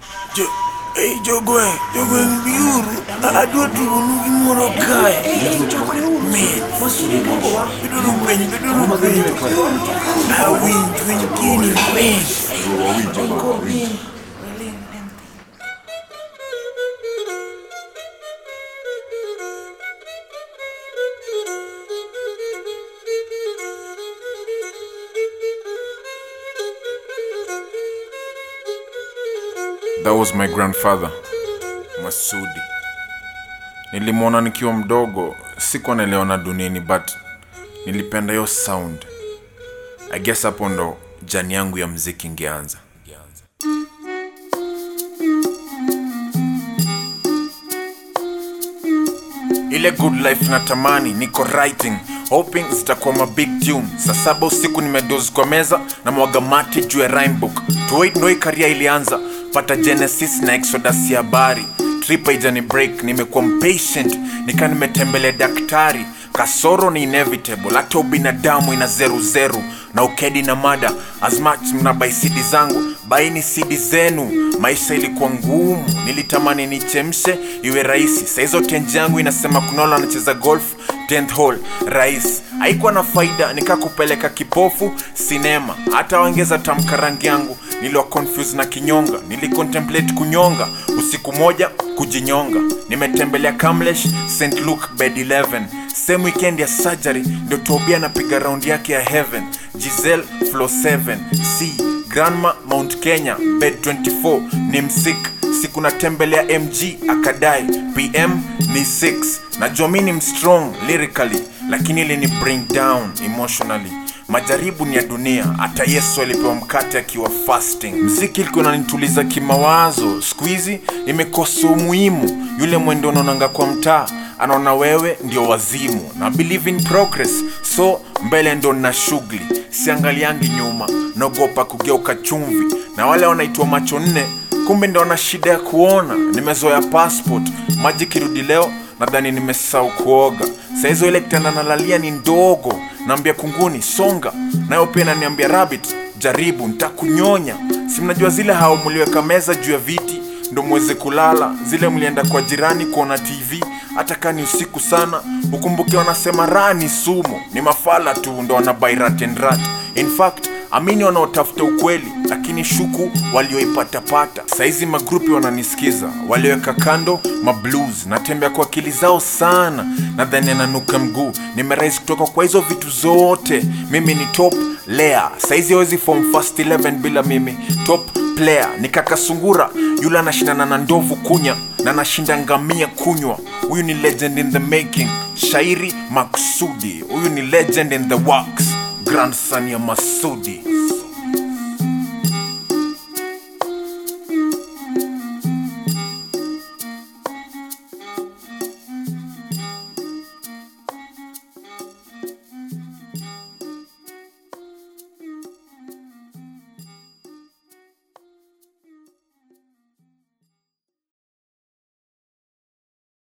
Jo, hey, jogwe, jogwe biuru. Adwa tugo nugi moro kae. Men, beduru piny, beduru piny. Awinj, winj gini, men. That was my grandfather Masudi. Nilimwona nikiwa mdogo, sikuwa naliona duniani but nilipenda hiyo sound. I guess hapo ndo jani yangu ya mziki ingeanza. Ile good life natamani, niko writing hoping zitakuwa ma big tune. Saa saba usiku nimedozi kwa meza na mwaga mate juu ya rhyme book. Tuwait ndo hii karia ilianza, pata Genesis na Exodus ya habari. Trip haijani break, nimekuwa mpatient, nika nimetembelea daktari. Kasoro ni inevitable, hata ubinadamu ina zeru zeru na ukedi na mada. As much mnabai sidi zangu, baini sidi zenu. Maisha ilikuwa ngumu, nilitamani nichemshe iwe rahisi. Saizo tenji yangu inasema Kunola anacheza golf 10th hole rais haikuwa na faida nikakupeleka kipofu sinema hata wangeza tamka rangi yangu niliwa confuse na kinyonga nilicontemplate kunyonga usiku moja kujinyonga nimetembelea Kamlesh St Luke bed 11 same weekend ya surgery ndio Tobia anapiga raundi yake ya heaven Giselle floor 7 C Grandma Mount Kenya bed 24 ni msik siku natembelea MG akadai PM ni 6 najua mi ni mstrong lyrically lakini ili ni bring down emotionally majaribu ni ya dunia hata yesu alipewa mkate akiwa fasting mziki ilikuwa nanituliza kimawazo siku hizi imekosa umuhimu yule mwendo unaonanga kwa mtaa anaona wewe ndio wazimu na believe in progress so mbele ndo na shughuli siangaliangi nyuma naogopa kugeuka chumvi na wale wanaitwa macho nne kumbe ndo wana shida ya kuona nimezoea passport maji kirudi leo nadhani nimesahau kuoga saizo ile kitanda nalalia ni ndogo naambia kunguni songa nayo pia naniambia rabbit jaribu ntakunyonya si mnajua zile hao mliweka meza juu ya viti ndo mweze kulala zile mlienda kwa jirani kuona tv hata kaa ni usiku sana ukumbuke wanasema raha ni sumu ni mafala tu ndo wanabai rat and rat in fact amini wanaotafuta ukweli lakini shuku walioipatapata saizi magrupi wananisikiza waliweka kando mablues natembea kwa akili zao sana nadhani ananuka mguu nimerais kutoka kwa hizo vitu zote mimi ni top layer saizi hawezi form fast 11 bila mimi top player ni kaka sungura yule anashindana na ndovu kunya na anashinda ngamia kunywa huyu ni legend in the making shairi maksudi huyu ni legend in the works grandson ya masudi